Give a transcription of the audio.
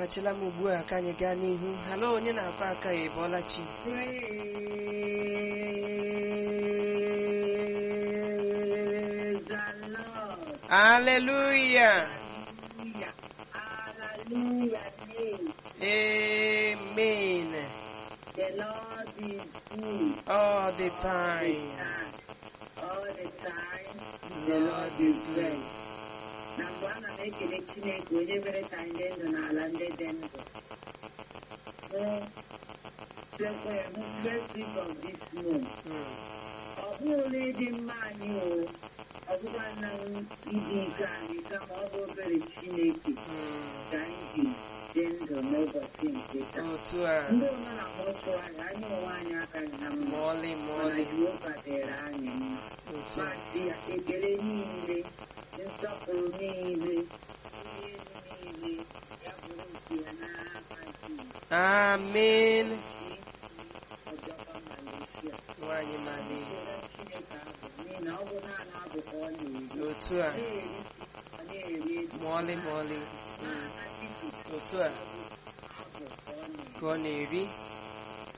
kpọghachila m ugbu a ka anyị gaa n'ihu halo onye na-akọ aka ya ịbọọla chi Praise the Lord. aleluya Hallelujah. Hallelujah. Name. amen The Lord is good. all the All the time time. All the time. the lord is good Na mbụ ana m ekele Chineke onye mere ka anyị dị ndụ n'ala ndị dị ndụ. Hụ sekwe hụ first week of this month. Mm. Ọ bụghị ịdị mma anyị o, ọ bụkwa na ịdị ike anyị kama ọ bụ obere Chineke Mm. ka anyị ji dị ndụ n'ụbọchị nke taa. otu a Ndị nọ na mọchụarị anyị onwe anyị akaghị na mma ma ọlị ma mana ọlị Jehova dịrị anyị mma. otu Ma a sị ya ekele niile, nsọpụrụ niile, ihe elu niile, ya bụrụ nke ya n'aka Jizọs. amen Ọjọba Malaysia. nwanyị mali Ekele Chineke abụ n'ihi na ọ bụ naanị abụ ka ọ na-eri. otu a Na-eri ọ na-eri ezi ma ọlị ma ọlị Mm. na-aka Jizọs otu a abụ ka ọ na-eri. ka ọ na-eri